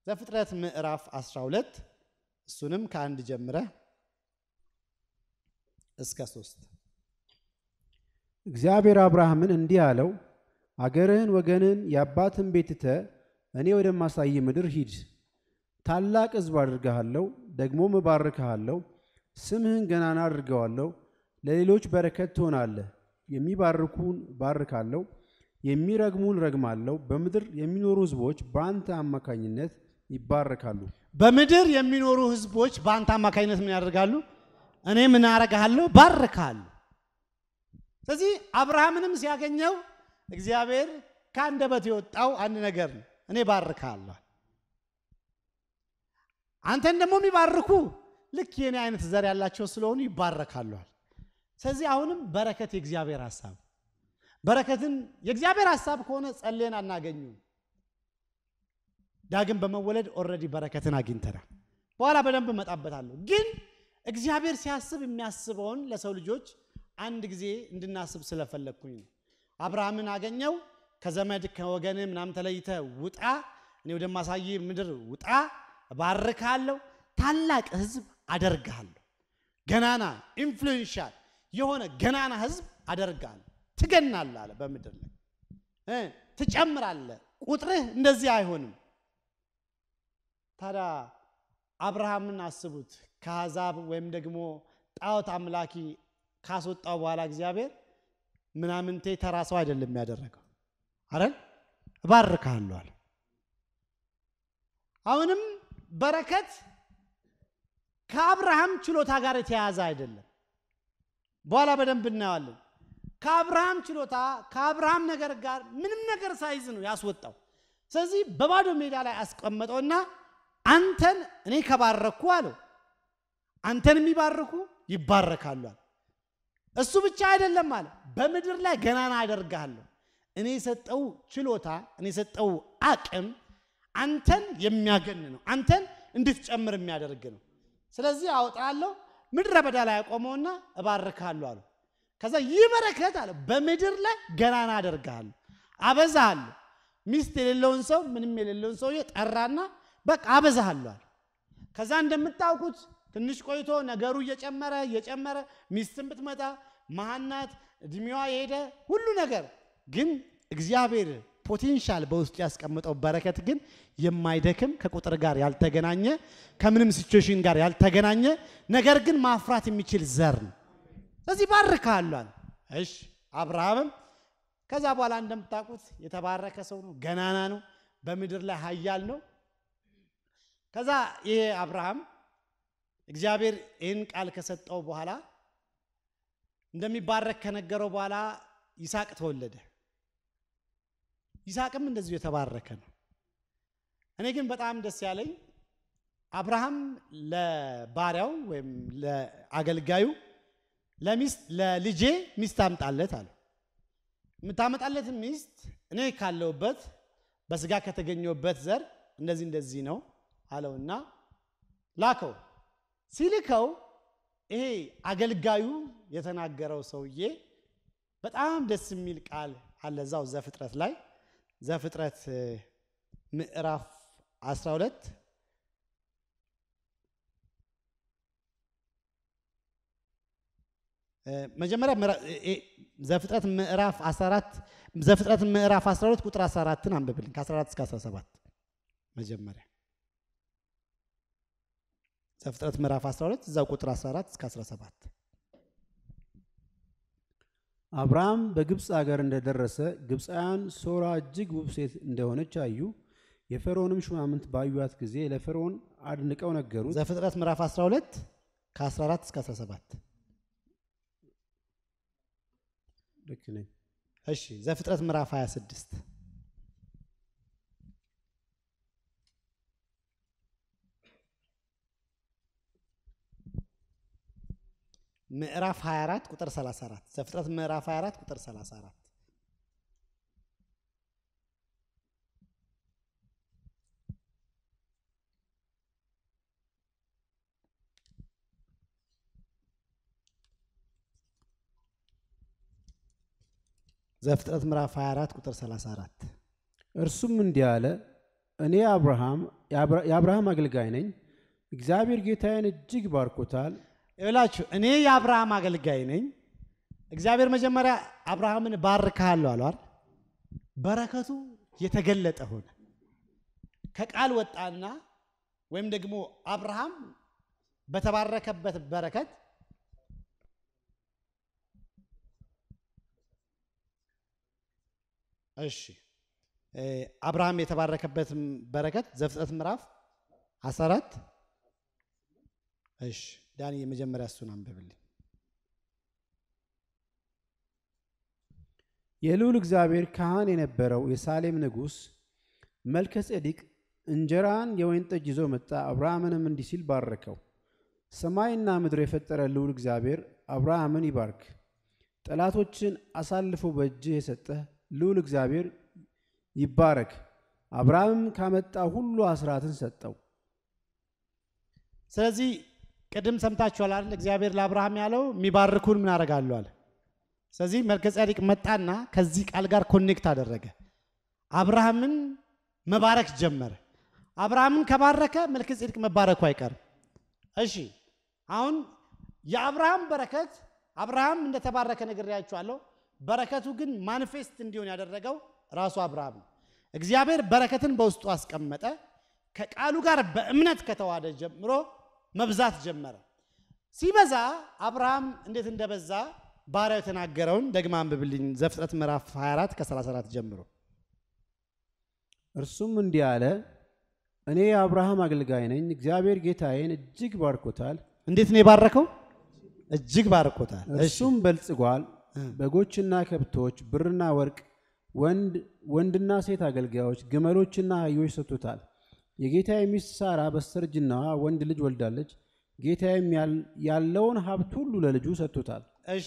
ዘፍጥረት ምዕራፍ 12 እሱንም ከአንድ ጀምረ እስከ ሶስት እግዚአብሔር አብርሃምን እንዲህ አለው፣ አገርህን፣ ወገንን፣ የአባትን ቤት ትተህ እኔ ወደማሳይ ምድር ሂድ። ታላቅ ሕዝብ አድርግሃለሁ፣ ደግሞም እባርክሃለሁ፣ ስምህን ገናና አድርገዋለሁ። ለሌሎች በረከት ትሆናለህ። የሚባርኩን ባርካለሁ፣ የሚረግሙን ረግማለሁ። በምድር የሚኖሩ ሕዝቦች በአንተ አማካኝነት ይባረካሉ። በምድር የሚኖሩ ህዝቦች በአንተ አማካኝነት ምን ያደርጋሉ? እኔ ምን አረግሃለሁ? ባርካለሁ። ስለዚህ አብርሃምንም ሲያገኘው እግዚአብሔር ከአንደበት የወጣው አንድ ነገር ነው፣ እኔ ባርካለሁ። አንተን ደግሞ የሚባርኩ ልክ የኔ አይነት ዘር ያላቸው ስለሆኑ ይባረካለዋል። ስለዚህ አሁንም በረከት የእግዚአብሔር ሀሳብ በረከትን የእግዚአብሔር ሀሳብ ከሆነ ጸልየን አናገኙም። ዳግም በመወለድ ኦልሬዲ በረከትን አግኝተናል። በኋላ በደንብ እመጣበታለሁ። ግን እግዚአብሔር ሲያስብ የሚያስበውን ለሰው ልጆች አንድ ጊዜ እንድናስብ ስለፈለግኩኝ ነው። አብርሃምን አገኘው። ከዘመድ ከወገን ምናምን ተለይተ ውጣ፣ እኔ ወደማሳይ ምድር ውጣ፣ እባርካለሁ፣ ታላቅ ህዝብ አደርግሃለሁ፣ ገናና ኢንፍሉዌንሻል የሆነ ገናና ህዝብ አደርግሃለሁ፣ ትገናለህ አለ በምድር ላይ እ ትጨምራለህ፣ ቁጥርህ እንደዚህ አይሆንም። ታዲያ አብርሃምን አስቡት ከአሕዛብ ወይም ደግሞ ጣዖት አምላኪ ካስወጣው በኋላ እግዚአብሔር ምናምንቴ ተራ ሰው አይደለም ያደረገው አይደል? እባርካለሁ አለ። አሁንም በረከት ከአብርሃም ችሎታ ጋር የተያያዘ አይደለም። በኋላ በደንብ እናየዋለን። ከአብርሃም ችሎታ ከአብርሃም ነገር ጋር ምንም ነገር ሳይዝ ነው ያስወጣው። ስለዚህ በባዶ ሜዳ ላይ አስቀመጠውና አንተን እኔ ከባረኩ አለው አንተን የሚባርኩ ይባረካሉ አለ። እሱ ብቻ አይደለም አለ በምድር ላይ ገናና አደርግሃለሁ። እኔ የሰጠው ችሎታ እኔ የሰጠው አቅም አንተን የሚያገን ነው። አንተን እንድትጨምር የሚያደርግ ነው። ስለዚህ አወጣለሁ ምድረ በዳ ላይ ያቆመውና እባርካለሁ አለ። ከዛ ይህ በረከት አለ በምድር ላይ ገናና አደርግሃለሁ፣ አበዛሃለሁ። ሚስት የሌለውን ሰው ምንም የሌለውን ሰውዬ ጠራና በቃ አበዛሃለሁ አለ። ከዛ እንደምታውቁት ትንሽ ቆይቶ ነገሩ እየጨመረ እየጨመረ ሚስትም ብትመጣ መሃናት እድሜዋ የሄደ ሁሉ ነገር ግን እግዚአብሔር ፖቴንሻል በውስጡ ያስቀምጠው በረከት ግን የማይደክም ከቁጥር ጋር ያልተገናኘ ከምንም ሲቹዌሽን ጋር ያልተገናኘ ነገር ግን ማፍራት የሚችል ዘር ነው። ስለዚህ ባርካለሁ አለ። እሺ አብርሃምም ከዛ በኋላ እንደምታውቁት የተባረከ ሰው ነው፣ ገናና ነው፣ በምድር ላይ ኃያል ነው። ከዛ ይሄ አብርሃም እግዚአብሔር ይህን ቃል ከሰጠው በኋላ እንደሚባረክ ከነገረው በኋላ ይስሐቅ ተወለደ። ይስሐቅም እንደዚሁ የተባረከ ነው። እኔ ግን በጣም ደስ ያለኝ አብርሃም ለባሪያው ወይም ለአገልጋዩ ለሚስት ለልጄ ሚስት አምጣለት አለ። የምታመጣለት ሚስት እኔ ካለሁበት በስጋ ከተገኘሁበት ዘር እንደዚህ እንደዚህ ነው አለውና ላከው። ሲልከው ይሄ አገልጋዩ የተናገረው ሰውዬ በጣም ደስ የሚል ቃል አለ እዛው ዘፍጥረት ላይ ዘፍጥረት ምዕራፍ 12 መጀመሪያ ዘፍጥረት ምዕራፍ 14 ዘፍጥረት ምዕራፍ 12 ቁጥር 14ን አንብብልን ከ14 እስከ 17 መጀመሪያ ዘፍጥረት ምዕራፍ 12 እዛው ቁጥር 14 እስከ 17 አብርሃም በግብፅ አገር እንደደረሰ ግብፃውያን ሶራ እጅግ ውብ ሴት እንደሆነች አዩ። የፈርዖንም ሹማምንት ባዩት ጊዜ ለፈርዖን አድንቀው ነገሩት። ዘፍጥረት ምዕራፍ 12 ከ14 እስከ 17 ልክ ነኝ። እሺ ዘፍጥረት ምዕራፍ 26 ምዕራፍ 24 ቁጥር 34 ዘፍጥረት ምዕራፍ 24 ቁጥር 34 ዘፍጥረት ምዕራፍ 24 ቁጥር 34 እርሱም እንዲህ አለ፣ እኔ አብርሃም የአብርሃም አገልጋይ ነኝ። እግዚአብሔር ጌታዬን እጅግ ባርኮታል። ይላችሁ እኔ የአብርሃም አገልጋይ ነኝ። እግዚአብሔር መጀመሪያ አብርሃምን ባርካለሁ አለው አይደል? በረከቱ የተገለጠ ሆነ። ከቃል ወጣና ወይም ደግሞ አብርሃም በተባረከበት በረከት እሺ አብርሃም የተባረከበት በረከት ዘፍጥረት ምዕራፍ 14 እሺ ዳኒ የመጀመሪያ እሱን አንብብልኝ። የልዑል እግዚአብሔር ካህን የነበረው የሳሌም ንጉሥ መልከ ጼዴቅ እንጀራን የወይን ጠጅ ይዞ መጣ። አብርሃምንም እንዲህ ሲል ባረከው። ሰማይና ምድር የፈጠረ ልዑል እግዚአብሔር አብርሃምን ይባርክ። ጠላቶችን አሳልፎ በእጅህ የሰጠህ ልዑል እግዚአብሔር ይባረክ። አብርሃምም ካመጣ ሁሉ አስራትን ሰጠው። ስለዚህ ቅድም ሰምታችኋል አይደል? እግዚአብሔር ለአብርሃም ያለው የሚባርኩን ምን አደርጋለሁ አለ። ስለዚህ መልከ ጼዴቅ መጣና ከዚህ ቃል ጋር ኮኔክት አደረገ። አብርሃምን መባረክ ጀመረ። አብርሃምን ከባረከ መልከ ጼዴቅ መባረኩ አይቀርም። እሺ አሁን የአብርሃም በረከት አብርሃም እንደተባረከ ነግሬያችኋለሁ። በረከቱ ግን ማኒፌስት እንዲሆን ያደረገው ራሱ አብርሃም ነው። እግዚአብሔር በረከትን በውስጡ አስቀመጠ። ከቃሉ ጋር በእምነት ከተዋደ ጀምሮ መብዛት ጀመረ። ሲበዛ አብርሃም እንዴት እንደበዛ ባሪያው የተናገረውን ደግማ አንብብልኝ። ዘፍጥረት ምዕራፍ 24 ከ34 ጀምሮ እርሱም እንዲህ አለ፣ እኔ የአብርሃም አገልጋይ ነኝ። እግዚአብሔር ጌታዬን እጅግ ባርኮታል። እንዴት ነው የባረከው? እጅግ ባርኮታል። እሺ እርሱም በልጽጓል። በጎችና ከብቶች፣ ብርና ወርቅ፣ ወንድ ወንድና ሴት አገልጋዮች፣ ግመሎችና አህዮች ሰጥቶታል። የጌታዬ ሚስት ሳራ በስተርጅናዋ ወንድ ልጅ ወልዳለች። ጌታዬም ያል- ያለውን ሀብት ሁሉ ለልጁ ሰጥቶታል። እሺ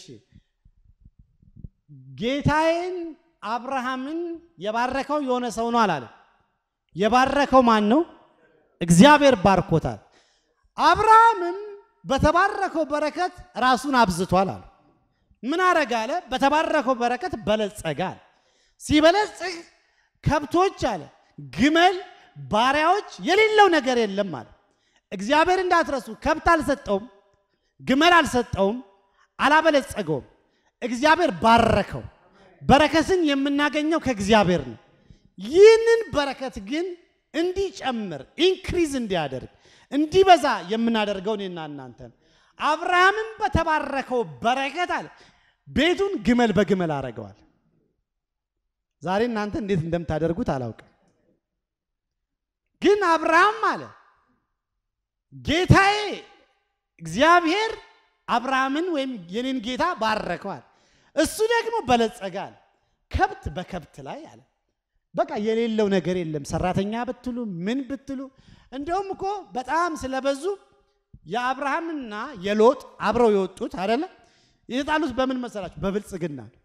ጌታዬን አብርሃምን የባረከው የሆነ ሰው ነው አላለም። የባረከው ማን ነው? እግዚአብሔር ባርኮታል። አብርሃምም በተባረከው በረከት ራሱን አብዝቷል አለ። ምን አረገ አለ? በተባረከው በረከት በለጸገ አለ። ሲበለጽግ ከብቶች አለ፣ ግመል፣ ባሪያዎች የሌለው ነገር የለም አለ። እግዚአብሔር እንዳትረሱ ከብት አልሰጠውም፣ ግመል አልሰጠውም፣ አላበለጸገውም። እግዚአብሔር ባረከው። በረከትን የምናገኘው ከእግዚአብሔር ነው። ይህንን በረከት ግን እንዲጨምር ኢንክሪዝ እንዲያደርግ እንዲበዛ የምናደርገው እኔና እናንተ ነው። አብርሃምም በተባረከው በረከት አለ ቤቱን ግመል በግመል አረገዋል። ዛሬ እናንተ እንዴት እንደምታደርጉት አላውቅም። ግን አብርሃም አለ ጌታዬ እግዚአብሔር አብርሃምን ወይም የኔን ጌታ ባረከዋል። እሱ ደግሞ በለጸጋል። ከብት በከብት ላይ አለ በቃ የሌለው ነገር የለም። ሰራተኛ ብትሉ ምን ብትሉ እንደውም እኮ በጣም ስለበዙ የአብርሃምና የሎጥ አብረው የወጡት አይደለ የተጣሉት በምን መሰላችሁ? በብልጽግና ነው።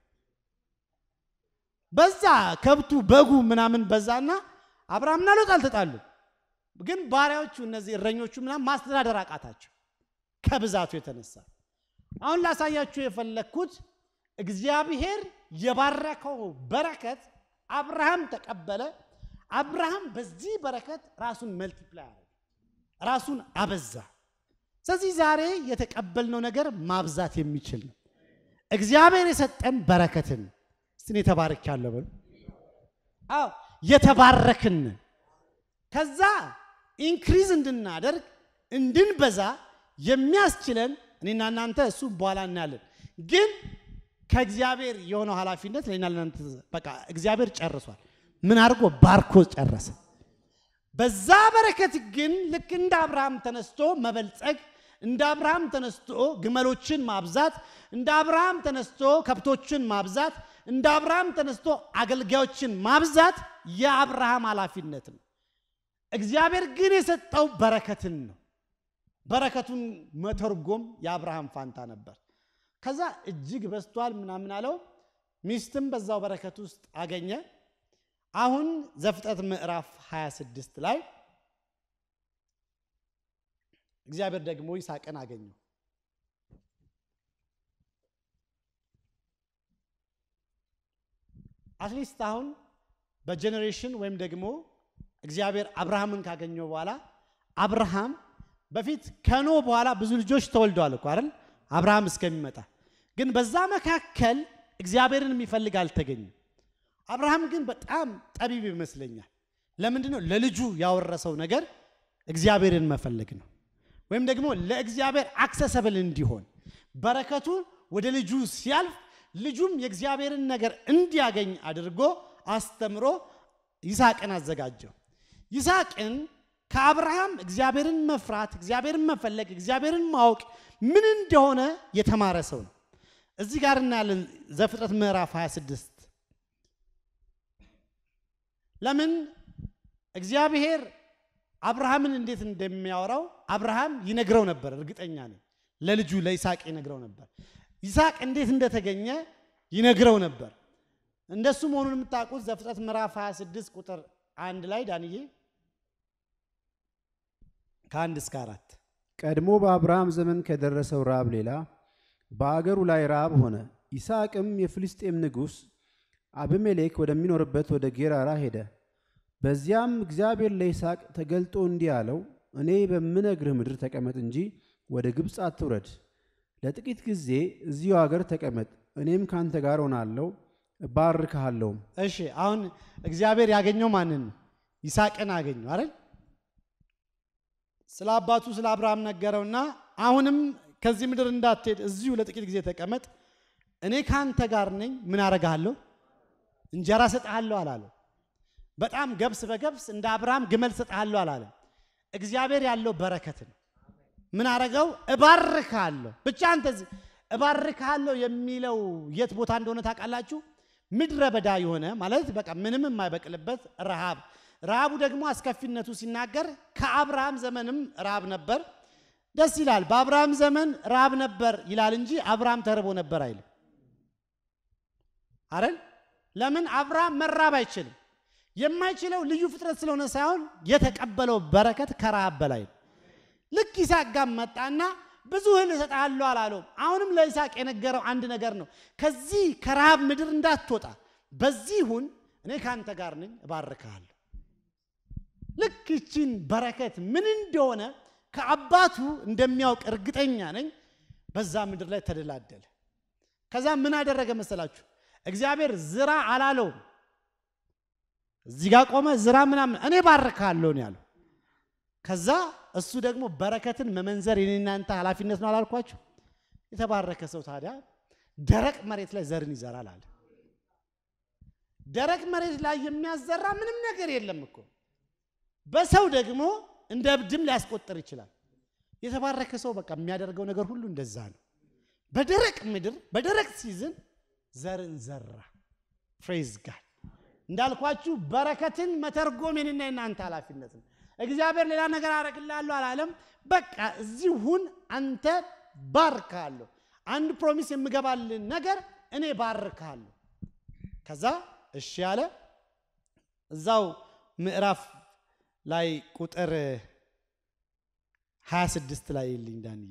በዛ ከብቱ በጉ ምናምን በዛና አብርሃምና ሎጥ አልተጣሉ፣ ግን ባሪያዎቹ እነዚህ እረኞቹ ምናምን ማስተዳደር አቃታቸው ከብዛቱ የተነሳ። አሁን ላሳያችሁ የፈለግኩት እግዚአብሔር የባረከው በረከት አብርሃም ተቀበለ። አብርሃም በዚህ በረከት ራሱን መልቲፕላይ አደረገ፣ ራሱን አበዛ። ስለዚህ ዛሬ የተቀበልነው ነገር ማብዛት የሚችል ነው። እግዚአብሔር የሰጠን በረከትን እስቲ የተባረክ ያለው በሉ። አዎ የተባረክን ከዛ ኢንክሪዝ እንድናደርግ እንድንበዛ የሚያስችለን እኔና እናንተ እሱ በኋላ እናያለን። ግን ከእግዚአብሔር የሆነው ኃላፊነት ለእኔና ለእናንተ በቃ እግዚአብሔር ጨርሷል። ምን አድርጎ ባርኮ ጨረሰ። በዛ በረከት ግን ልክ እንደ አብርሃም ተነስቶ መበልጸግ፣ እንደ አብርሃም ተነስቶ ግመሎችን ማብዛት፣ እንደ አብርሃም ተነስቶ ከብቶችን ማብዛት፣ እንደ አብርሃም ተነስቶ አገልጋዮችን ማብዛት የአብርሃም ኃላፊነት ነው። እግዚአብሔር ግን የሰጠው በረከትን ነው። በረከቱን መተርጎም የአብርሃም ፋንታ ነበር። ከዛ እጅግ በዝቷል ምናምን አለው። ሚስትም በዛው በረከት ውስጥ አገኘ። አሁን ዘፍጥረት ምዕራፍ 26 ላይ እግዚአብሔር ደግሞ ይስሐቅን አገኘው። አትሊስት አሁን በጀኔሬሽን ወይም ደግሞ እግዚአብሔር አብርሃምን ካገኘው በኋላ አብርሃም በፊት ከኖ በኋላ ብዙ ልጆች ተወልደዋል እኮ አይደል? አብርሃም እስከሚመጣ ግን በዛ መካከል እግዚአብሔርን የሚፈልግ አልተገኘም። አብርሃም ግን በጣም ጠቢብ ይመስለኛል። ለምንድን ነው ለልጁ ያወረሰው ነገር እግዚአብሔርን መፈለግ ነው። ወይም ደግሞ ለእግዚአብሔር አክሰሰብል እንዲሆን በረከቱ ወደ ልጁ ሲያልፍ ልጁም የእግዚአብሔርን ነገር እንዲያገኝ አድርጎ አስተምሮ ይስሐቅን አዘጋጀው። ይስሐቅን ከአብርሃም እግዚአብሔርን መፍራት፣ እግዚአብሔርን መፈለግ፣ እግዚአብሔርን ማወቅ ምን እንደሆነ የተማረ ሰው ነው። እዚህ ጋር እናያለን ዘፍጥረት ምዕራፍ 26 ለምን እግዚአብሔር አብርሃምን እንዴት እንደሚያወራው አብርሃም ይነግረው ነበር። እርግጠኛ ነኝ ለልጁ ለይስሐቅ ይነግረው ነበር። ይስሐቅ እንዴት እንደተገኘ ይነግረው ነበር። እንደሱ መሆኑን የምታውቁት ዘፍጥረት ምዕራፍ 26 ቁጥር አንድ ላይ ዳንዬ ከአንድ እስከ አራት ቀድሞ በአብርሃም ዘመን ከደረሰው ራብ ሌላ በአገሩ ላይ ራብ ሆነ። ይስሐቅም የፍልስጤም ንጉሥ አብሜሌክ ወደሚኖርበት ወደ ጌራራ ሄደ። በዚያም እግዚአብሔር ለይስሐቅ ተገልጦ እንዲህ አለው፣ እኔ በምነግርህ ምድር ተቀመጥ እንጂ ወደ ግብፅ አትውረድ። ለጥቂት ጊዜ እዚሁ አገር ተቀመጥ፣ እኔም ካንተ ጋር ሆናለሁ፣ እባርክሃለሁም። እሺ አሁን እግዚአብሔር ያገኘው ማንን ነው? ይስሐቅን አገኘው አይደል? ስለ አባቱ ስለ አብርሃም ነገረውና አሁንም ከዚህ ምድር እንዳትሄድ እዚሁ ለጥቂት ጊዜ ተቀመጥ፣ እኔ ካንተ ጋር ነኝ። ምን አረጋለሁ? እንጀራ ሰጥሃለሁ አላለው። በጣም ገብስ በገብስ እንደ አብርሃም ግመል ሰጥሃለሁ አላለም። እግዚአብሔር ያለው በረከት ነው። ምን አረገው? እባርካለሁ። ብቻ አንተ እዚህ እባርካለሁ የሚለው የት ቦታ እንደሆነ ታውቃላችሁ? ምድረ በዳ የሆነ ማለት በቃ ምንም የማይበቅልበት ረሃብ። ረሃቡ ደግሞ አስከፊነቱ ሲናገር ከአብርሃም ዘመንም ረሃብ ነበር። ደስ ይላል። በአብርሃም ዘመን ረሃብ ነበር ይላል እንጂ አብርሃም ተርቦ ነበር አይልም። አረን ለምን አብርሃም መራብ አይችልም። የማይችለው ልዩ ፍጥረት ስለሆነ ሳይሆን የተቀበለው በረከት ከረሃብ በላይ ነው። ልክ ይስሐቅ ጋር መጣና ብዙ እህል እሰጥሃለሁ አላለውም። አሁንም ለይስሐቅ የነገረው አንድ ነገር ነው። ከዚህ ከረሃብ ምድር እንዳትወጣ በዚህ ሁን፣ እኔ ከአንተ ጋር ነኝ፣ እባርክሃለሁ። ልክ ይችን በረከት ምን እንደሆነ ከአባቱ እንደሚያውቅ እርግጠኛ ነኝ። በዛ ምድር ላይ ተደላደለ። ከዛ ምን አደረገ መሰላችሁ? እግዚአብሔር ዝራ አላለውም። እዚህ ጋር ቆመ፣ ዝራ ምናምን፣ እኔ ባርካለሁ ነው ያለው። ከዛ እሱ ደግሞ በረከትን መመንዘር የኔ እናንተ ኃላፊነት ነው አላልኳችሁ? የተባረከ ሰው ታዲያ ደረቅ መሬት ላይ ዘርን ይዘራል አለ። ደረቅ መሬት ላይ የሚያዘራ ምንም ነገር የለም እኮ። በሰው ደግሞ እንደ እብድም ሊያስቆጥር ይችላል። የተባረከ ሰው በቃ የሚያደርገው ነገር ሁሉ እንደዛ ነው። በደረቅ ምድር በደረቅ ሲዝን ዘርን ዘራ። ፍሬዝ ጋድ እንዳልኳችሁ በረከትን መተርጎም የኔና የናንተ ኃላፊነት ነው። እግዚአብሔር ሌላ ነገር አደርግልሃለሁ አላለም። በቃ እዚህ ሁን፣ አንተ ባርካለሁ። አንድ ፕሮሚስ የምገባልን ነገር እኔ ባርካለሁ። ከዛ እሺ ያለ እዛው ምዕራፍ ላይ ቁጥር 26 ላይ ይልኝ ዳንዬ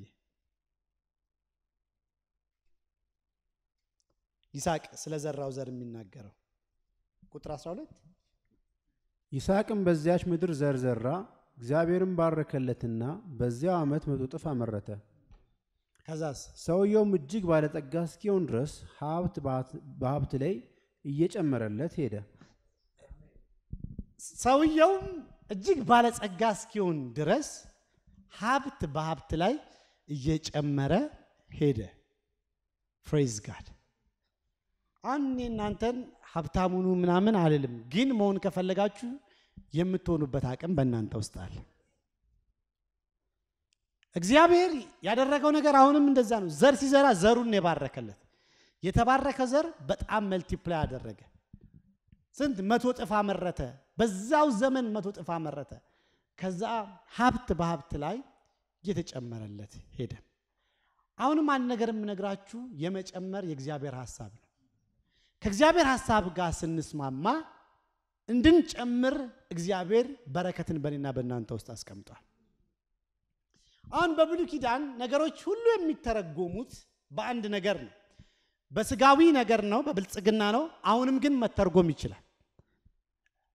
ይስሐቅ ስለ ዘራው ዘር የሚናገረው ቁጥር 12 ይስሐቅም በዚያች ምድር ዘር ዘራ፣ እግዚአብሔርም ባረከለትና በዚያው ዓመት መቶ እጥፍ አመረተ። ከዛስ ሰውየውም እጅግ ባለጠጋ እስኪሆን ድረስ ሀብት በሀብት ላይ እየጨመረለት ሄደ። ሰውየውም እጅግ ባለጸጋ እስኪሆን ድረስ ሀብት በሀብት ላይ እየጨመረ ሄደ። ፍሬዝ ጋድ አሁን እኔ እናንተን ሀብታሙኑ ምናምን አልልም፣ ግን መሆን ከፈለጋችሁ የምትሆኑበት አቅም በእናንተ ውስጥ አለ። እግዚአብሔር ያደረገው ነገር አሁንም እንደዛ ነው። ዘር ሲዘራ ዘሩን የባረከለት የተባረከ ዘር በጣም መልቲፕላይ አደረገ። ስንት መቶ ጥፍ አመረተ። በዛው ዘመን መቶ ጥፍ አመረተ። ከዛ ሀብት በሀብት ላይ እየተጨመረለት ሄደ። አሁንም አንድ ነገር የምነግራችሁ የመጨመር የእግዚአብሔር ሀሳብ ነው። ከእግዚአብሔር ሀሳብ ጋር ስንስማማ እንድንጨምር እግዚአብሔር በረከትን በእኔና በእናንተ ውስጥ አስቀምጧል። አሁን በብሉይ ኪዳን ነገሮች ሁሉ የሚተረጎሙት በአንድ ነገር ነው። በስጋዊ ነገር ነው፣ በብልጽግና ነው። አሁንም ግን መተርጎም ይችላል።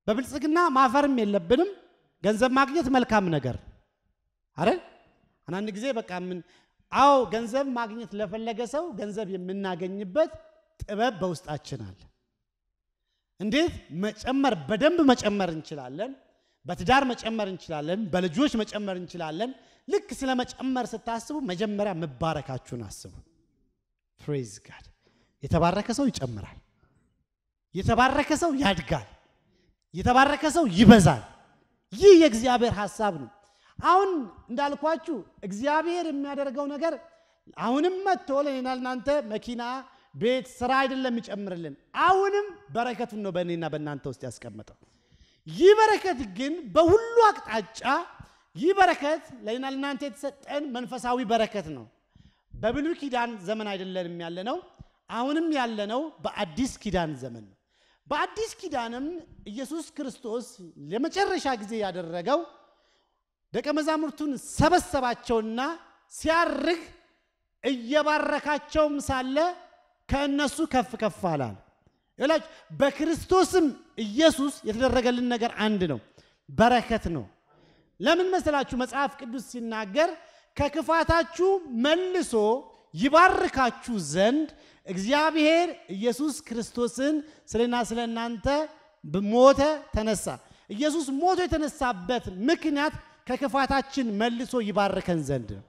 በብልጽግና ማፈርም የለብንም። ገንዘብ ማግኘት መልካም ነገር አይደል? አንዳንድ ጊዜ በቃ ምን አዎ ገንዘብ ማግኘት ለፈለገ ሰው ገንዘብ የምናገኝበት ጥበብ በውስጣችን አለ። እንዴት መጨመር በደንብ መጨመር እንችላለን። በትዳር መጨመር እንችላለን። በልጆች መጨመር እንችላለን። ልክ ስለ መጨመር ስታስቡ መጀመሪያ መባረካችሁን አስቡ። ፕሬዝ ጋድ። የተባረከ ሰው ይጨምራል። የተባረከ ሰው ያድጋል። የተባረከ ሰው ይበዛል። ይህ የእግዚአብሔር ሐሳብ ነው። አሁን እንዳልኳችሁ እግዚአብሔር የሚያደርገው ነገር አሁንም መጥቶ ለእኔና ለእናንተ መኪና፣ ቤት፣ ስራ አይደለም የሚጨምርልን። አሁንም በረከቱን ነው በእኔና በእናንተ ውስጥ ያስቀመጠው። ይህ በረከት ግን በሁሉ አቅጣጫ ይህ በረከት ለእኔና ለእናንተ የተሰጠን መንፈሳዊ በረከት ነው። በብሉይ ኪዳን ዘመን አይደለንም ያለነው፣ አሁንም ያለነው በአዲስ ኪዳን ዘመን ነው። በአዲስ ኪዳንም ኢየሱስ ክርስቶስ ለመጨረሻ ጊዜ ያደረገው ደቀ መዛሙርቱን ሰበሰባቸውና ሲያርግ እየባረካቸውም ሳለ ከእነሱ ከፍ ከፍ አላል። ይላችሁ በክርስቶስም ኢየሱስ የተደረገልን ነገር አንድ ነው፣ በረከት ነው። ለምን መሰላችሁ? መጽሐፍ ቅዱስ ሲናገር ከክፋታችሁ መልሶ ይባርካችሁ ዘንድ እግዚአብሔር ኢየሱስ ክርስቶስን ስለና ስለ እናንተ ሞተ፣ ተነሳ። ኢየሱስ ሞቶ የተነሳበት ምክንያት ከክፋታችን መልሶ ይባርከን ዘንድ ነው።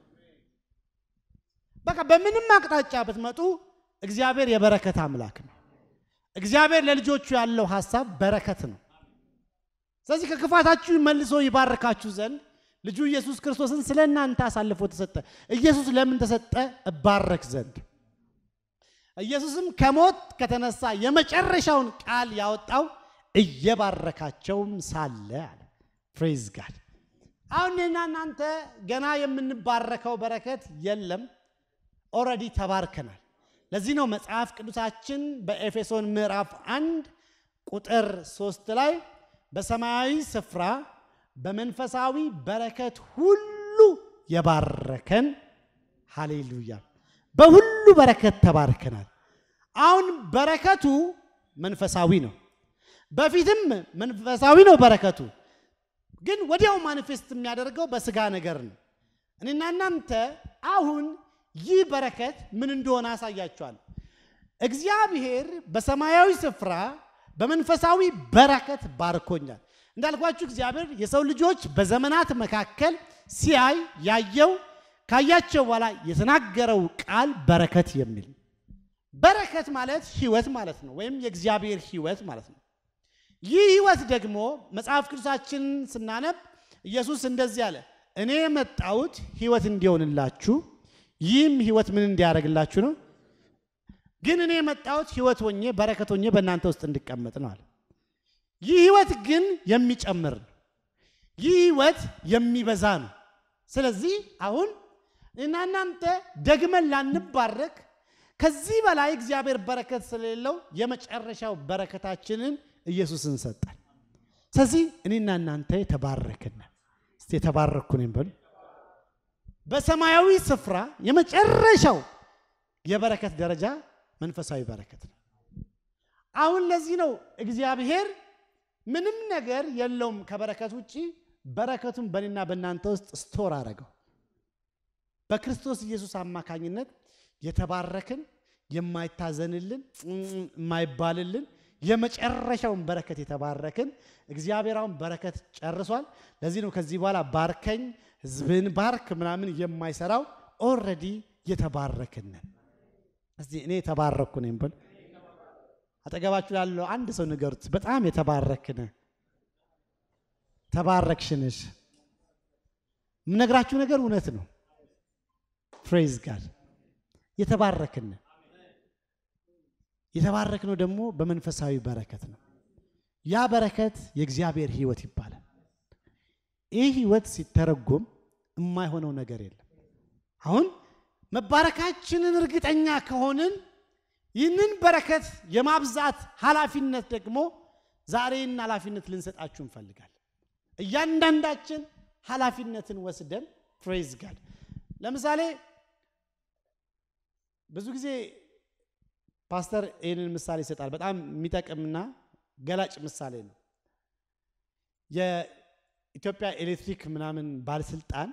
በቃ በምንም አቅጣጫ ብትመጡ እግዚአብሔር የበረከት አምላክ ነው። እግዚአብሔር ለልጆቹ ያለው ሐሳብ በረከት ነው። ስለዚህ ከክፋታችሁ መልሶ ይባርካችሁ ዘንድ ልጁ ኢየሱስ ክርስቶስን ስለ እናንተ አሳልፎ ተሰጠ። ኢየሱስ ለምን ተሰጠ? እባረክ ዘንድ። ኢየሱስም ከሞት ከተነሳ የመጨረሻውን ቃል ያወጣው እየባረካቸውም ሳለ አለ። ፕሬዝ ጋድ። አሁን እኔና እናንተ ገና የምንባረከው በረከት የለም። ኦልሬዲ ተባርከናል። ለዚህ ነው መጽሐፍ ቅዱሳችን በኤፌሶን ምዕራፍ አንድ ቁጥር ሶስት ላይ በሰማያዊ ስፍራ በመንፈሳዊ በረከት ሁሉ የባረከን ሃሌሉያ፣ በሁሉ በረከት ተባርከናል። አሁን በረከቱ መንፈሳዊ ነው። በፊትም መንፈሳዊ ነው በረከቱ፣ ግን ወዲያው ማኒፌስት የሚያደርገው በስጋ ነገር ነው። እኔና እናንተ አሁን ይህ በረከት ምን እንደሆነ አሳያችኋል። እግዚአብሔር በሰማያዊ ስፍራ በመንፈሳዊ በረከት ባርኮኛል። እንዳልኳችሁ እግዚአብሔር የሰው ልጆች በዘመናት መካከል ሲያይ ያየው ካያቸው በኋላ የተናገረው ቃል በረከት የሚል በረከት ማለት ሕይወት ማለት ነው፣ ወይም የእግዚአብሔር ሕይወት ማለት ነው። ይህ ሕይወት ደግሞ መጽሐፍ ቅዱሳችንን ስናነብ ኢየሱስ እንደዚህ አለ፣ እኔ የመጣሁት ሕይወት እንዲሆንላችሁ ይህም ሕይወት ምን እንዲያደርግላችሁ ነው? ግን እኔ የመጣሁት ሕይወት ሆኜ በረከት ሆኜ በእናንተ ውስጥ እንዲቀመጥ ነው አለ። ይህ ሕይወት ግን የሚጨምር ነው። ይህ ሕይወት የሚበዛ ነው። ስለዚህ አሁን እና እናንተ ደግመን ላንባረክ ከዚህ በላይ እግዚአብሔር በረከት ስለሌለው የመጨረሻው በረከታችንን ኢየሱስን ሰጠን። ስለዚህ እኔና እናንተ የተባረክን እስቲ የተባረኩ ነኝ በሉ። በሰማያዊ ስፍራ የመጨረሻው የበረከት ደረጃ መንፈሳዊ በረከት ነው። አሁን ለዚህ ነው እግዚአብሔር ምንም ነገር የለውም ከበረከት ውጭ በረከቱን በእኔና በእናንተ ውስጥ ስቶር አደረገው። በክርስቶስ ኢየሱስ አማካኝነት የተባረክን የማይታዘንልን የማይባልልን የመጨረሻውን በረከት የተባረክን እግዚአብሔር አሁን በረከት ጨርሷል። ለዚህ ነው ከዚህ በኋላ ባርከኝ ሕዝብን ባርክ ምናምን የማይሰራው ኦልሬዲ የተባረክንን። እስቲ እኔ የተባረኩ ነኝ በል። አጠገባችሁ ያለው አንድ ሰው ንገሩት፣ በጣም የተባረክነ ተባረክሽንሽ። የምነግራችሁ ነገር እውነት ነው። ፕሬዝ ጋድ የተባረክን የተባረክነው ደግሞ በመንፈሳዊ በረከት ነው። ያ በረከት የእግዚአብሔር ሕይወት ይባላል። ይህ ሕይወት ሲተረጎም የማይሆነው ነገር የለም። አሁን መባረካችንን እርግጠኛ ከሆንን ይህንን በረከት የማብዛት ኃላፊነት ደግሞ ዛሬን ኃላፊነት ልንሰጣችሁ እንፈልጋለን። እያንዳንዳችን ኃላፊነትን ወስደን ፕሬዝ ጋድ ለምሳሌ ብዙ ጊዜ ፓስተር ይህንን ምሳሌ ይሰጣል። በጣም የሚጠቅምና ገላጭ ምሳሌ ነው። የኢትዮጵያ ኤሌክትሪክ ምናምን ባለስልጣን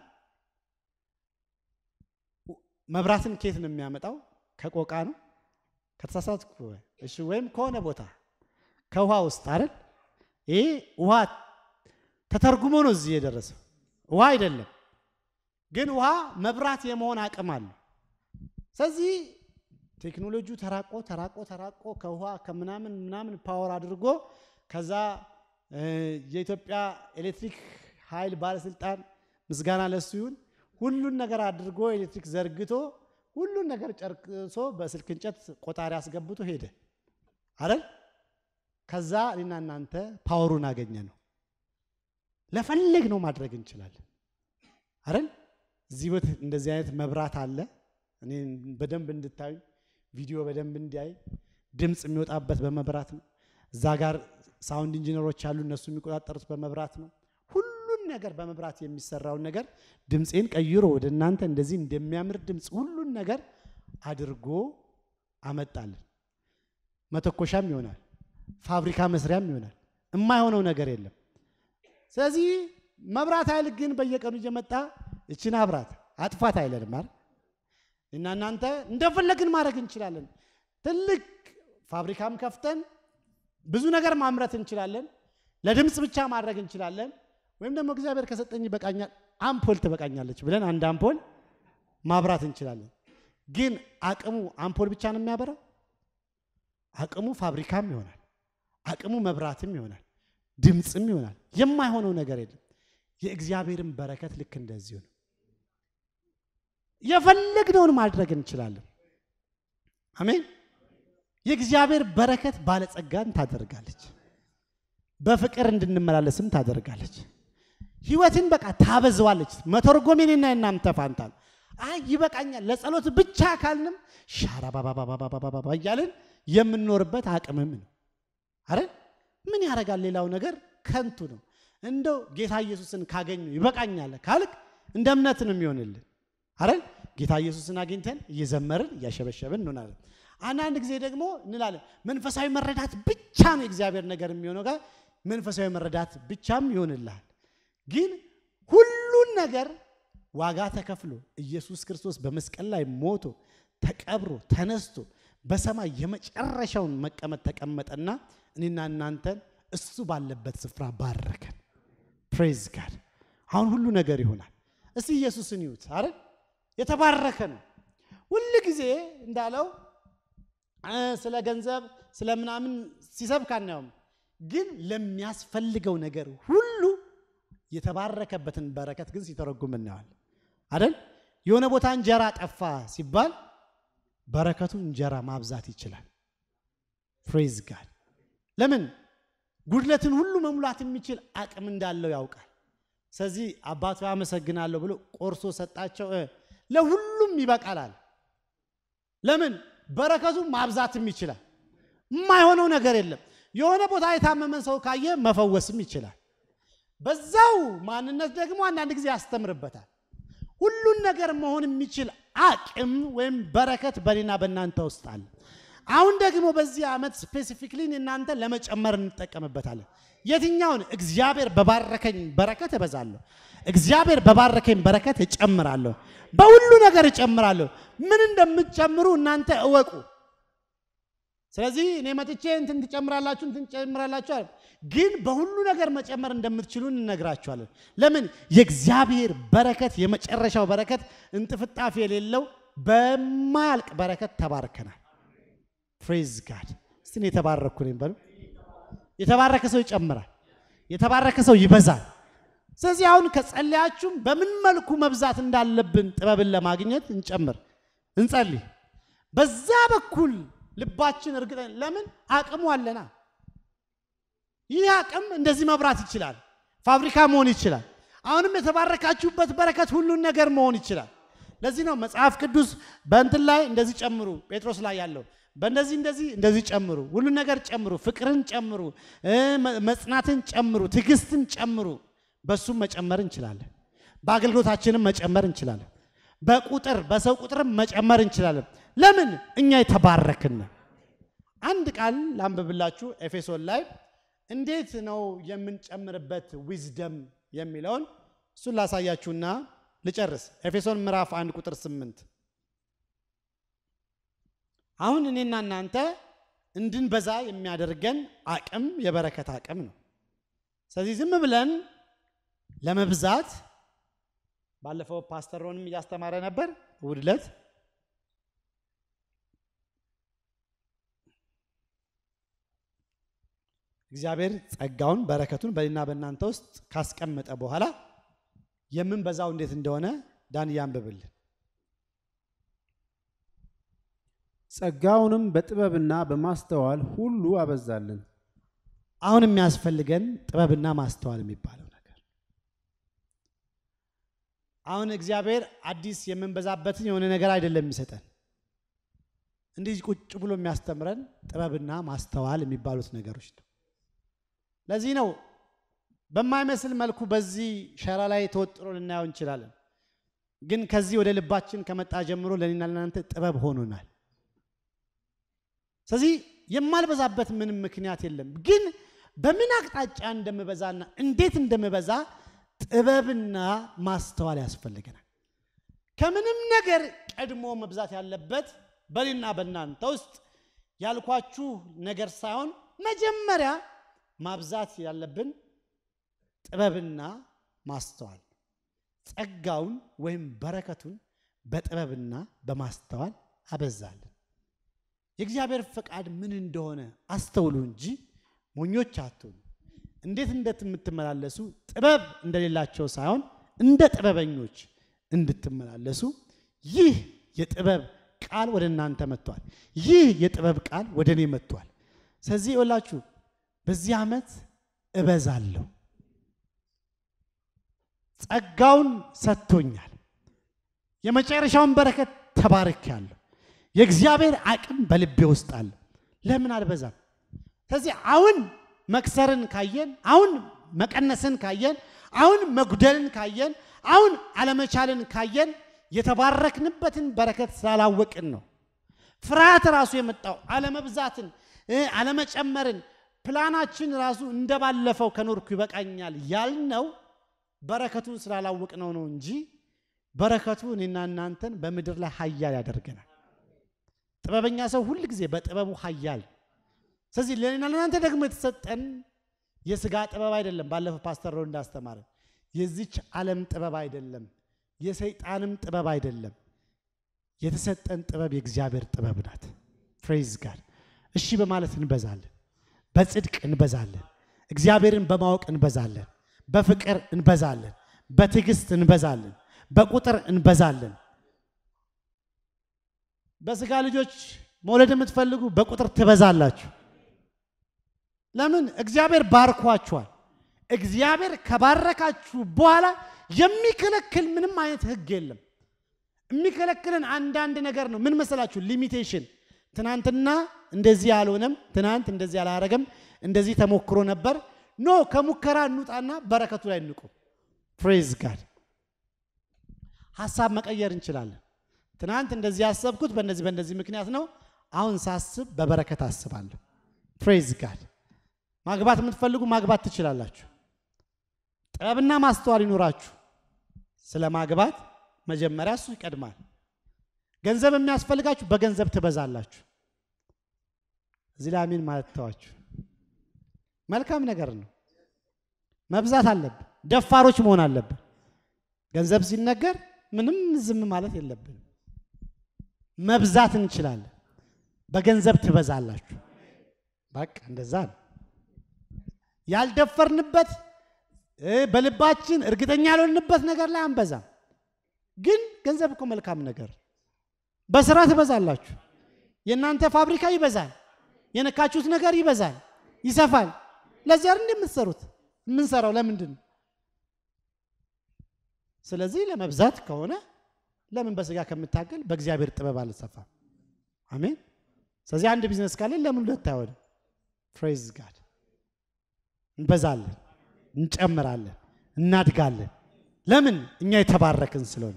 መብራትን ኬት ነው የሚያመጣው? ከቆቃ ነው ከተሳሳትኩ፣ እሺ፣ ወይም ከሆነ ቦታ ከውሃ ውስጥ አይደል? ይሄ ውሃ ተተርጉሞ ነው እዚህ የደረሰው። ውሃ አይደለም ግን ውሃ መብራት የመሆን አቅም አለው። ስለዚህ ቴክኖሎጂው ተራቆ ተራቆ ተራቆ ከውሃ ከምናምን ምናምን ፓወር አድርጎ ከዛ የኢትዮጵያ ኤሌክትሪክ ኃይል ባለስልጣን ምስጋና ለሱ ይሁን ሁሉን ነገር አድርጎ ኤሌክትሪክ ዘርግቶ ሁሉን ነገር ጨርቅሶ በስልክ እንጨት ቆጣሪ አስገብቶ ሄደ አይደል? ከዛ እኔና እናንተ ፓወሩን አገኘ ነው። ለፈለግ ነው ማድረግ እንችላለን አይደል? እዚህ ቤት እንደዚህ አይነት መብራት አለ። እኔ በደንብ እንድታዩ ቪዲዮ በደንብ እንዲያይ ድምፅ የሚወጣበት በመብራት ነው። እዛ ጋር ሳውንድ ኢንጂነሮች አሉ፣ እነሱ የሚቆጣጠሩት በመብራት ነው። ሁሉን ነገር በመብራት የሚሰራውን ነገር ድምፄን ቀይሮ ወደ እናንተ እንደዚህ እንደሚያምር ድምፅ ሁሉን ነገር አድርጎ አመጣልን። መተኮሻም ይሆናል፣ ፋብሪካ መስሪያም ይሆናል። የማይሆነው ነገር የለም። ስለዚህ መብራት ኃይል ግን በየቀኑ እየመጣ እችን አብራት አጥፋት አይለንም አይደል? እና እናንተ እንደፈለግን ማድረግ እንችላለን። ትልቅ ፋብሪካም ከፍተን ብዙ ነገር ማምረት እንችላለን። ለድምፅ ብቻ ማድረግ እንችላለን። ወይም ደግሞ እግዚአብሔር ከሰጠኝ ይበቃኛል፣ አምፖል ትበቃኛለች ብለን አንድ አምፖል ማብራት እንችላለን። ግን አቅሙ አምፖል ብቻ ነው የሚያበራው? አቅሙ ፋብሪካም ይሆናል፣ አቅሙ መብራትም ይሆናል፣ ድምፅም ይሆናል። የማይሆነው ነገር የለም። የእግዚአብሔርን በረከት ልክ እንደዚሁ ነው። የፈለግነውን ማድረግ እንችላለን። አሜን። የእግዚአብሔር በረከት ባለጸጋን ታደርጋለች። በፍቅር እንድንመላለስም ታደርጋለች። ህይወትን በቃ ታበዘዋለች። መተርጎም የኔና የናንተ ፋንታ ነው። አይ ይበቃኛል፣ ለጸሎት ብቻ ካልንም ሻራባባባባባባ እያልን የምንኖርበት አቅምም ነው። አረ ምን ያደርጋል? ሌላው ነገር ከንቱ ነው። እንደው ጌታ ኢየሱስን ካገኙ ይበቃኛል ካልክ እንደ እምነት ነው የሚሆንልን። አረ ጌታ ኢየሱስን አግኝተን እየዘመርን እያሸበሸብን እንሆናለን። አንዳንድ ጊዜ ደግሞ እንላለን መንፈሳዊ መረዳት ብቻ ነው የእግዚአብሔር ነገር የሚሆነው ጋር መንፈሳዊ መረዳት ብቻም ይሆንልሃል። ግን ሁሉን ነገር ዋጋ ተከፍሎ ኢየሱስ ክርስቶስ በመስቀል ላይ ሞቶ ተቀብሮ ተነስቶ በሰማይ የመጨረሻውን መቀመጥ ተቀመጠና እኔና እናንተን እሱ ባለበት ስፍራ ባረከን። ፕሬዝ ጋድ። አሁን ሁሉ ነገር ይሆናል። እስቲ ኢየሱስን ይዩት። አረ የተባረከ ነው። ሁል ጊዜ እንዳለው ስለ ገንዘብ ስለ ምናምን ሲሰብክ አናየውም። ግን ለሚያስፈልገው ነገር ሁሉ የተባረከበትን በረከት ግን ሲተረጉም እናየዋል አይደል? የሆነ ቦታ እንጀራ ጠፋ ሲባል በረከቱ እንጀራ ማብዛት ይችላል። ፕሬዝ ጋድ። ለምን ጉድለትን ሁሉ መሙላት የሚችል አቅም እንዳለው ያውቃል። ስለዚህ አባቱ አመሰግናለሁ ብሎ ቆርሶ ሰጣቸው። ለሁሉም ይበቃላል። ለምን በረከቱ ማብዛትም ይችላል። የማይሆነው ነገር የለም። የሆነ ቦታ የታመመ ሰው ካየ መፈወስም ይችላል። በዛው ማንነት ደግሞ አንዳንድ ጊዜ ያስተምርበታል። ሁሉን ነገር መሆን የሚችል አቅም ወይም በረከት በእኔና በእናንተ ውስጥ አለ። አሁን ደግሞ በዚህ ዓመት ስፔሲፊክሊ እናንተ ለመጨመር እንጠቀምበታለን። የትኛውን? እግዚአብሔር በባረከኝ በረከት እበዛለሁ። እግዚአብሔር በባረከኝ በረከት እጨምራለሁ። በሁሉ ነገር እጨምራለሁ። ምን እንደምትጨምሩ እናንተ እወቁ። ስለዚህ እኔ መጥቼ እንትን ትጨምራላችሁ እንትን ትጨምራላችሁ አለ። ግን በሁሉ ነገር መጨመር እንደምትችሉ እንነግራችኋለን። ለምን? የእግዚአብሔር በረከት የመጨረሻው በረከት እንጥፍጣፊ የሌለው በማያልቅ በረከት ተባርከናል። ፕሬዝ ጋድ። እስቲ እኔ የተባረኩ ነኝ በሉ። የተባረከ ሰው ይጨምራል። የተባረከ ሰው ይበዛል። ስለዚህ አሁን ከጸለያችሁም በምን መልኩ መብዛት እንዳለብን ጥበብን ለማግኘት እንጨምር፣ እንጸልይ። በዛ በኩል ልባችን እርግጠን ለምን አቅሙ አለና ይህ አቅም እንደዚህ መብራት ይችላል። ፋብሪካ መሆን ይችላል። አሁንም የተባረካችሁበት በረከት ሁሉን ነገር መሆን ይችላል። ለዚህ ነው መጽሐፍ ቅዱስ በእንትን ላይ እንደዚህ ጨምሩ፣ ጴጥሮስ ላይ ያለው በእንደዚህ እንደዚህ እንደዚህ ጨምሩ፣ ሁሉን ነገር ጨምሩ፣ ፍቅርን ጨምሩ፣ መጽናትን ጨምሩ፣ ትዕግስትን ጨምሩ። በሱም መጨመር እንችላለን። በአገልግሎታችንም መጨመር እንችላለን። በቁጥር በሰው ቁጥርም መጨመር እንችላለን። ለምን እኛ የተባረክን። አንድ ቃል ላንብብላችሁ ኤፌሶን ላይ እንዴት ነው የምንጨምርበት ዊዝደም የሚለውን እሱን ላሳያችሁና ልጨርስ። ኤፌሶን ምዕራፍ 1 ቁጥር 8 አሁን እኔና እናንተ እንድንበዛ የሚያደርገን አቅም የበረከት አቅም ነው። ስለዚህ ዝም ብለን ለመብዛት ባለፈው ፓስተር ሮንም እያስተማረ ነበር እሑድ ዕለት እግዚአብሔር ጸጋውን በረከቱን በእኔና በእናንተ ውስጥ ካስቀመጠ በኋላ የምንበዛው እንዴት እንደሆነ ዳን ያንብብልን። ጸጋውንም በጥበብና በማስተዋል ሁሉ አበዛልን። አሁን የሚያስፈልገን ጥበብና ማስተዋል የሚባለው ነገር አሁን እግዚአብሔር አዲስ የምንበዛበትን የሆነ ነገር አይደለም የሚሰጠን። እንዲህ ቁጭ ብሎ የሚያስተምረን ጥበብና ማስተዋል የሚባሉት ነገሮች ነው። ለዚህ ነው በማይመስል መልኩ በዚህ ሸራ ላይ ተወጥሮ ልናየው እንችላለን። ግን ከዚህ ወደ ልባችን ከመጣ ጀምሮ ለእኔና ለእናንተ ጥበብ ሆኖናል። ስለዚህ የማልበዛበት ምንም ምክንያት የለም። ግን በምን አቅጣጫ እንደምበዛና እንዴት እንደምበዛ ጥበብና ማስተዋል ያስፈልገናል። ከምንም ነገር ቀድሞ መብዛት ያለበት በእኔና በእናንተ ውስጥ ያልኳችሁ ነገር ሳይሆን መጀመሪያ ማብዛት ያለብን ጥበብና ማስተዋል ጸጋውን ወይም በረከቱን በጥበብና በማስተዋል አበዛለን። የእግዚአብሔር ፈቃድ ምን እንደሆነ አስተውሉ እንጂ ሞኞች አትሁኑ። እንዴት እንደምትመላለሱ ጥበብ እንደሌላቸው ሳይሆን እንደ ጥበበኞች እንድትመላለሱ ይህ የጥበብ ቃል ወደ እናንተ መጥቷል። ይህ የጥበብ ቃል ወደ እኔ መጥቷል። ስለዚህ ይኸውላችሁ በዚህ ዓመት እበዛለሁ። ጸጋውን ሰጥቶኛል። የመጨረሻውን በረከት ተባርኬያለሁ። የእግዚአብሔር አቅም በልቤ ውስጥ አለ። ለምን አልበዛም? ስለዚህ አሁን መክሰርን ካየን፣ አሁን መቀነስን ካየን፣ አሁን መጉደልን ካየን፣ አሁን አለመቻልን ካየን የተባረክንበትን በረከት ስላላወቅን ነው። ፍርሃት ራሱ የመጣው አለመብዛትን፣ አለመጨመርን ፕላናችን ራሱ እንደባለፈው ከኖርኩ ይበቃኛል ያልነው በረከቱን ስላላወቅነው ነው እንጂ በረከቱ እኔና እናንተን በምድር ላይ ኃያል ያደርገናል። ጥበበኛ ሰው ሁል ጊዜ በጥበቡ ኃያል። ስለዚህ ለእኔና ለእናንተ ደግሞ የተሰጠን የስጋ ጥበብ አይደለም። ባለፈው ፓስተር ሮ እንዳስተማረ የዚች ዓለም ጥበብ አይደለም፣ የሰይጣንም ጥበብ አይደለም። የተሰጠን ጥበብ የእግዚአብሔር ጥበብ ናት። ፍሬዝ ጋር እሺ በማለት እንበዛለን፣ በጽድቅ እንበዛለን፣ እግዚአብሔርን በማወቅ እንበዛለን፣ በፍቅር እንበዛለን፣ በትዕግስት እንበዛለን፣ በቁጥር እንበዛለን። በስጋ ልጆች መውለድ የምትፈልጉ በቁጥር ትበዛላችሁ። ለምን? እግዚአብሔር ባርኳችኋል። እግዚአብሔር ከባረካችሁ በኋላ የሚከለክል ምንም አይነት ሕግ የለም። የሚከለክልን አንዳንድ ነገር ነው። ምን መሰላችሁ? ሊሚቴሽን። ትናንትና እንደዚህ አልሆነም፣ ትናንት እንደዚህ አላረገም፣ እንደዚህ ተሞክሮ ነበር። ኖ ከሙከራ እንውጣና በረከቱ ላይ እንቁ። ፕሬዝ ጋድ። ሀሳብ መቀየር እንችላለን። ትናንት እንደዚህ ያሰብኩት በእነዚህ በእነዚህ ምክንያት ነው። አሁን ሳስብ በበረከት አስባለሁ። ፕሬዝ ጋድ። ማግባት የምትፈልጉ ማግባት ትችላላችሁ። ጥበብና ማስተዋል ይኖራችሁ። ስለ ማግባት መጀመሪያ እሱ ይቀድማል። ገንዘብ የሚያስፈልጋችሁ በገንዘብ ትበዛላችሁ። እዚህ ላይ አሜን ማለት ተዋችሁ። መልካም ነገር ነው። መብዛት አለብን። ደፋሮች መሆን አለብን። ገንዘብ ሲነገር ምንም ዝም ማለት የለብንም። መብዛት እንችላለን። በገንዘብ ትበዛላችሁ። በቃ እንደዛ ነው። ያልደፈርንበት በልባችን እርግጠኛ ያልሆንበት ነገር ላይ አንበዛም። ግን ገንዘብ እኮ መልካም ነገር፣ በስራ ትበዛላችሁ። የእናንተ ፋብሪካ ይበዛል። የነካችሁት ነገር ይበዛል፣ ይሰፋል። ለዚያ እንደ የምትሰሩት የምንሰራው ለምንድን ነው? ስለዚህ ለመብዛት ከሆነ ለምን በስጋ ከምታገል በእግዚአብሔር ጥበብ አልሰፋም? አሜን። ስለዚህ አንድ ቢዝነስ ካለን ለምን ሁለት አይሆንም? ፕሬዝ ጋድ። እንበዛለን፣ እንጨምራለን፣ እናድጋለን። ለምን? እኛ የተባረክን ስለሆነ።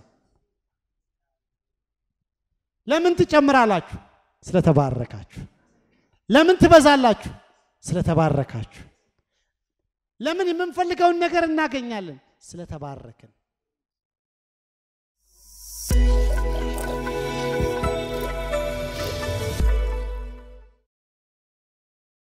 ለምን ትጨምራላችሁ? ስለተባረካችሁ። ለምን ትበዛላችሁ? ስለተባረካችሁ። ለምን የምንፈልገውን ነገር እናገኛለን? ስለተባረክን።